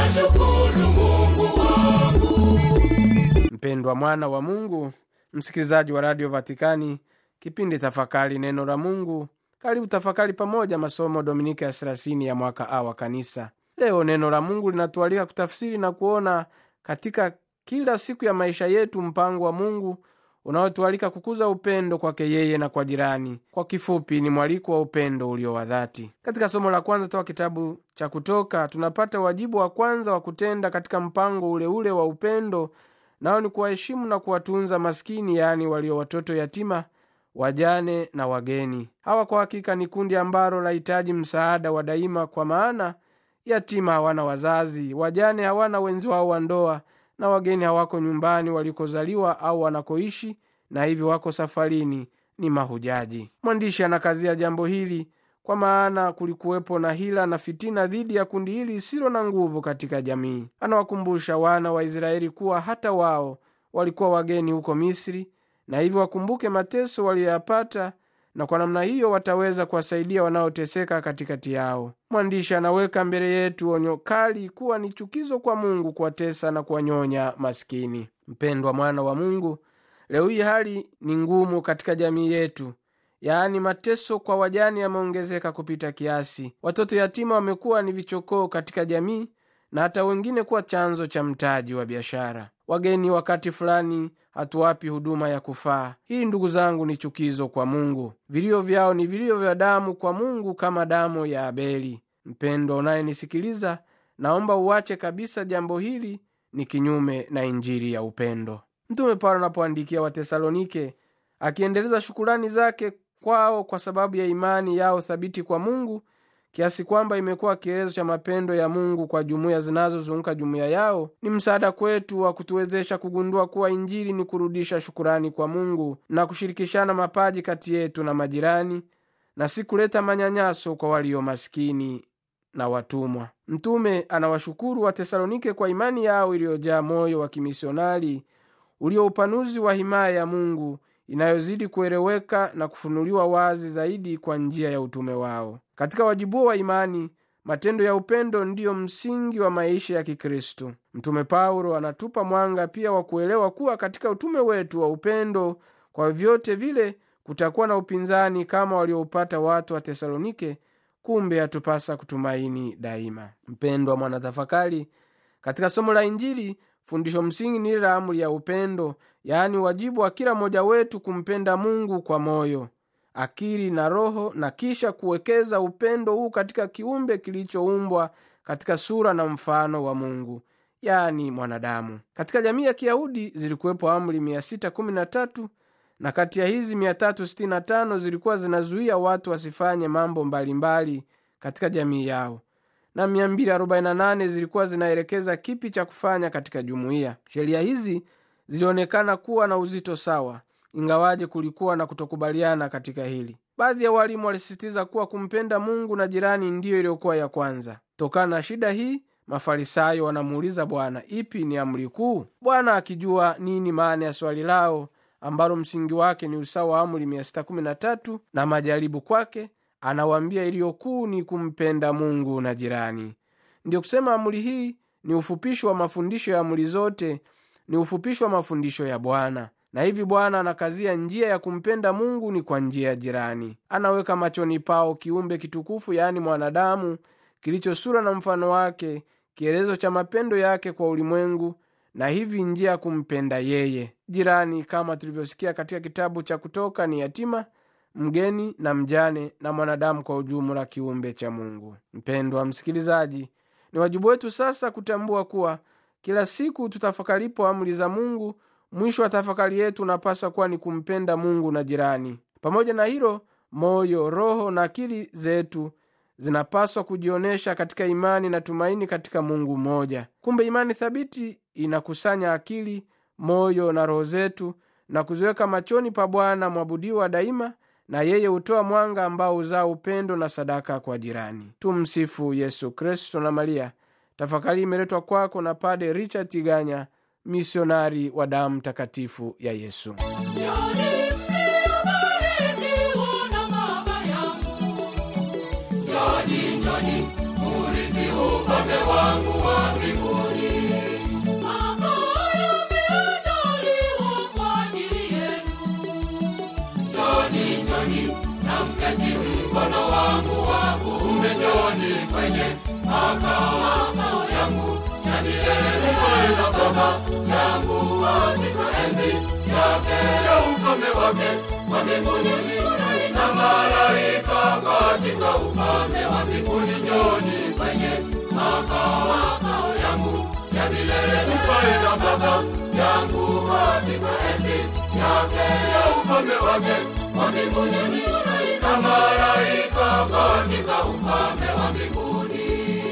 nashukuru Mungu wangu. mpendwa mwana wa mungu msikilizaji wa radio vatikani kipindi tafakari neno la mungu karibu tafakari pamoja masomo dominika ya thelathini ya mwaka a wa kanisa leo neno la mungu linatualika kutafsiri na kuona katika kila siku ya maisha yetu mpango wa mungu unaotualika kukuza upendo kwake yeye na kwa jirani kwa kifupi ni mwaliko wa upendo ulio wa dhati katika somo la kwanza toka kitabu cha kutoka tunapata wajibu wa kwanza wa kutenda katika mpango uleule ule wa upendo nao ni kuwaheshimu na kuwatunza maskini yaani walio watoto yatima wajane na wageni hawa kwa hakika ni kundi ambalo lahitaji msaada wa daima kwa maana yatima hawana wazazi wajane hawana wenzi wao wa ndoa na wageni hawako nyumbani walikozaliwa au wanakoishi na hivyo wako safarini ni mahujaji mwandishi anakazia jambo hili kwa maana kulikuwepo na hila na fitina dhidi ya kundi hili lisilo na nguvu katika jamii anawakumbusha wana wa israeli kuwa hata wao walikuwa wageni huko misri na hivyo wakumbuke mateso waliyoyapata na kwa namna hiyo wataweza kuwasaidia wanaoteseka katikati yao mwandishi anaweka mbele yetu onyo kali kuwa ni chukizo kwa mungu kuwatesa na kuwanyonya maskini mpendwa mwana wa mungu leo hii hali ni ngumu katika jamii yetu yaani mateso kwa wajani yameongezeka kupita kiasi watoto yatima wamekuwa ni vichokoo katika jamii na hata wengine kuwa chanzo cha mtaji wa biashara wageni wakati fulani hatuwapi huduma ya kufaa hili ndugu zangu ni chukizo kwa mungu vilio vyao ni vilio vya damu kwa mungu kama damu ya abeli mpendo unayenisikiliza naomba uache kabisa jambo hili ni kinyume na injili ya upendo mtume paulo anapoandikia watesalonike akiendeleza shukurani zake kwao kwa sababu ya imani yao thabiti kwa mungu kiasi kwamba imekuwa kielezo cha mapendo ya mungu kwa jumuiya zinazozunguka jumuiya yao ni msaada kwetu wa kutuwezesha kugundua kuwa injili ni kurudisha shukurani kwa mungu na kushirikishana mapaji kati yetu na majirani na si kuleta manyanyaso kwa walio maskini na watumwa mtume anawashukuru watesalonike kwa imani yao iliyojaa moyo wa kimisionari ulio upanuzi wa himaya ya mungu inayozidi kueleweka na kufunuliwa wazi zaidi kwa njia ya utume wao katika wajibuo wa imani matendo ya upendo ndiyo msingi wa maisha ya kikristo mtume paulo anatupa mwanga pia wa kuelewa kuwa katika utume wetu wa upendo kwa vyote vile kutakuwa na upinzani kama walioupata watu wa tesalonike kumbe yatupasa kutumaini daima mpendwa mwanatafakari katika somo la injili fundisho msingi ni ile la amri ya upendo yaani wajibu wa kila mmoja wetu kumpenda mungu kwa moyo akili na roho na kisha kuwekeza upendo huu katika kiumbe kilichoumbwa katika sura na mfano wa mungu yaani mwanadamu katika jamii ya kiyahudi zilikuwepo amri 613 na kati ya hizi 365 zilikuwa zinazuia watu wasifanye mambo mbalimbali mbali katika jamii yao na 248 zilikuwa zinaelekeza kipi cha kufanya katika jumuiya sheria hizi zilionekana kuwa na uzito sawa ingawaje kulikuwa na kutokubaliana katika hili baadhi ya walimu walisisitiza kuwa kumpenda mungu na jirani ndiyo iliyokuwa ya kwanza tokana na shida hii mafarisayo wanamuuliza bwana ipi ni amri kuu bwana akijua nini maana ya swali lao ambalo msingi wake ni usawa wa amri 613 na majaribu kwake anawaambia iliyokuu ni kumpenda mungu na jirani ndiyo kusema amri hii ni ufupisho wa mafundisho ya amri zote ni ufupisho wa mafundisho ya bwana na hivi bwana anakazia njia ya kumpenda mungu ni kwa njia ya jirani anaweka machoni pao kiumbe kitukufu yaani mwanadamu kilicho sura na mfano wake kielezo cha mapendo yake kwa ulimwengu na hivi njia ya kumpenda yeye jirani kama tulivyosikia katika kitabu cha kutoka ni yatima mgeni na mjane na mwanadamu kwa ujumla kiumbe cha mungu mpendwa msikilizaji ni wajibu wetu sasa kutambua kuwa kila siku tutafakaripo amri za mungu mwisho wa tafakari yetu unapasa kuwa ni kumpenda mungu na jirani pamoja na hilo moyo roho na akili zetu zinapaswa kujionyesha katika imani na tumaini katika mungu mmoja kumbe imani thabiti inakusanya akili moyo na roho zetu na kuziweka machoni pa bwana mwabudiwa daima na yeye hutoa mwanga ambao huzaa upendo na sadaka kwa jirani tumsifu yesu kristo na maria tafakari imeletwa kwako na pade richard tiganya misionari wa damu takatifu ya yesu Jani mliyobarikiwa na Baba yangu. Jani, jani, urithi ufalme wangu wa mbinguni. njoni kwenye makao yangu ya milele. Mkae na Baba yangu katika enzi yake ya ufalme wake wa mbinguni na malaika katika ufalme wa mbinguni. Njoni kwenye makao yangu ya milele. Mkae na Baba yangu katika enzi yake ya ufalme wake wa mbinguni na malaika katika ufalme wa mbinguni.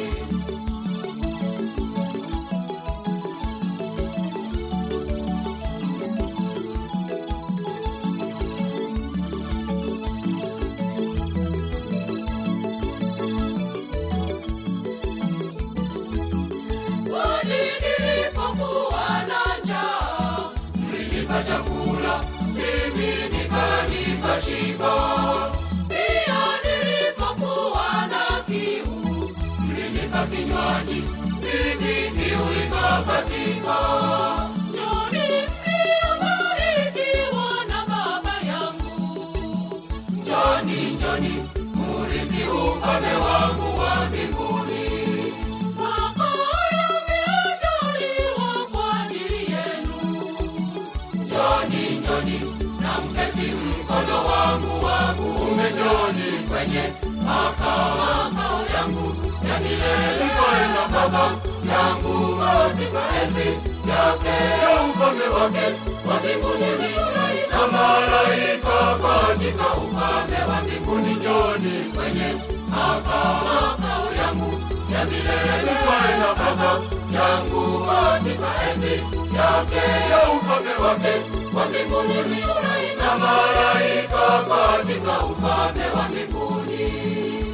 Kwani nilipokuwa na njaa, mlinipa chakula, mimi nikala nikashiba. Pia nilipokuwa na kiu, mlinipa kinywaji, mimi kiu ikakatika. Njoni mliobarikiwa na Baba yangu, njoni, njoni murithi ufalme wangu wa mbinguni. Makao yameandaliwa kwa ajili yenu. Njoni, njoni na mketi mkono wangu wa kuume. Njoni kwenye makao yangu ya milele. Mkae na Baba yangu katika enzi yake ya ufalme wake wa mbinguni na malaika katika ufalme wa mbinguni. Njoni kwenye makao yangu ya milele. Mkae na Baba yangu katika enzi yake ya ufalme wake wa mbinguni na malaika katika ufalme wa mbinguni.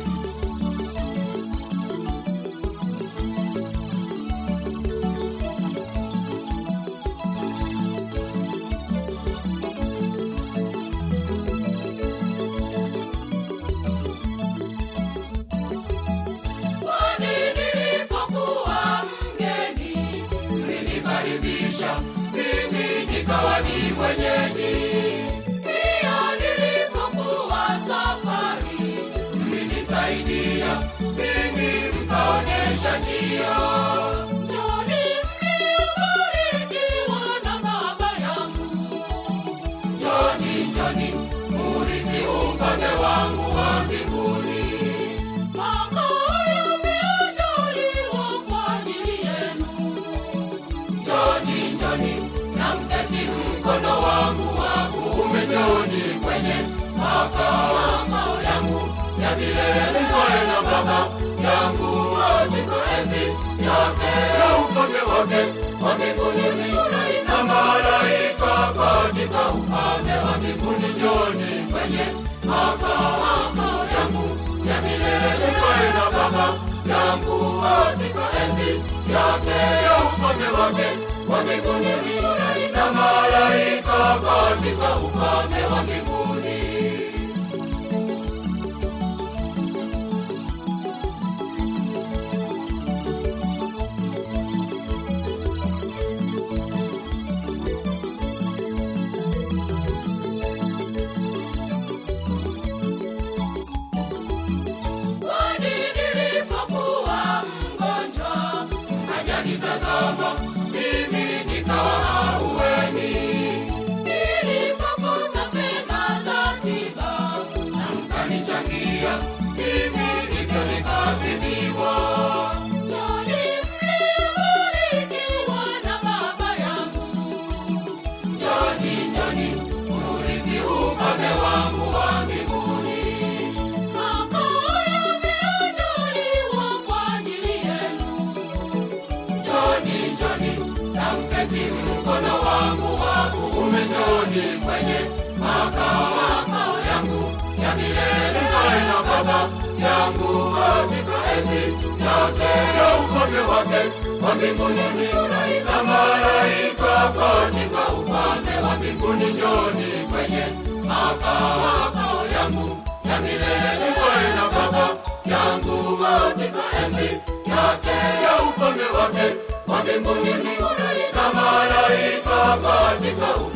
Kwani nilipokuwa mgeni, mlinikaribisha, mimi nikawa ni mwenyeji. Pia nilipokuwa safari, mlinisaidia, mimi mkaonyesha njia. Njoni mliobarikiwa na Baba yangu, njoni, njoni murithi ufalme wangu wa mbinguni. Makao yameandaliwa kwa ajili yenu. Njoni, njoni na mketi mkono wangu wa kuume. Njoni kwenye makao yangu ya milele. Mkae na Baba yangu katika enzi yake ya ufalme wake wa mbinguni na malaika katika ufalme wa mbinguni. Njoni kwenye makao yangu ya milele. Mkae na Baba yangu katika enzi yake ya ufalme wake wa mbinguni na malaika katika ufalme wa mbinguni. Kwani nilipokuwa mgonjwa, mkajanitazama, mimi nikawa ahueni. Nilipokosa fedha za tiba, na mkanichangia, mimi hivyo nikatibiwa. Njoni mliobarikiwa na Baba yangu, njoni, njoni urithi ufalme wangu wa mbinguni. Makao yameandaliwa kwa ajili yenu. Njoni, njoni na mketi mkono wangu wa kuume. Njoni kwenye makao yangu ya milele. Mkae na Baba yangu katika enzi yake ya ufalme wake wa mbinguni na malaika katika ufalme wa mbinguni. Njoni kwenye makao yangu ya milele. Mkae na Baba yangu katika enzi yake ya ufalme wake wa mbinguni na malaika katika ufalme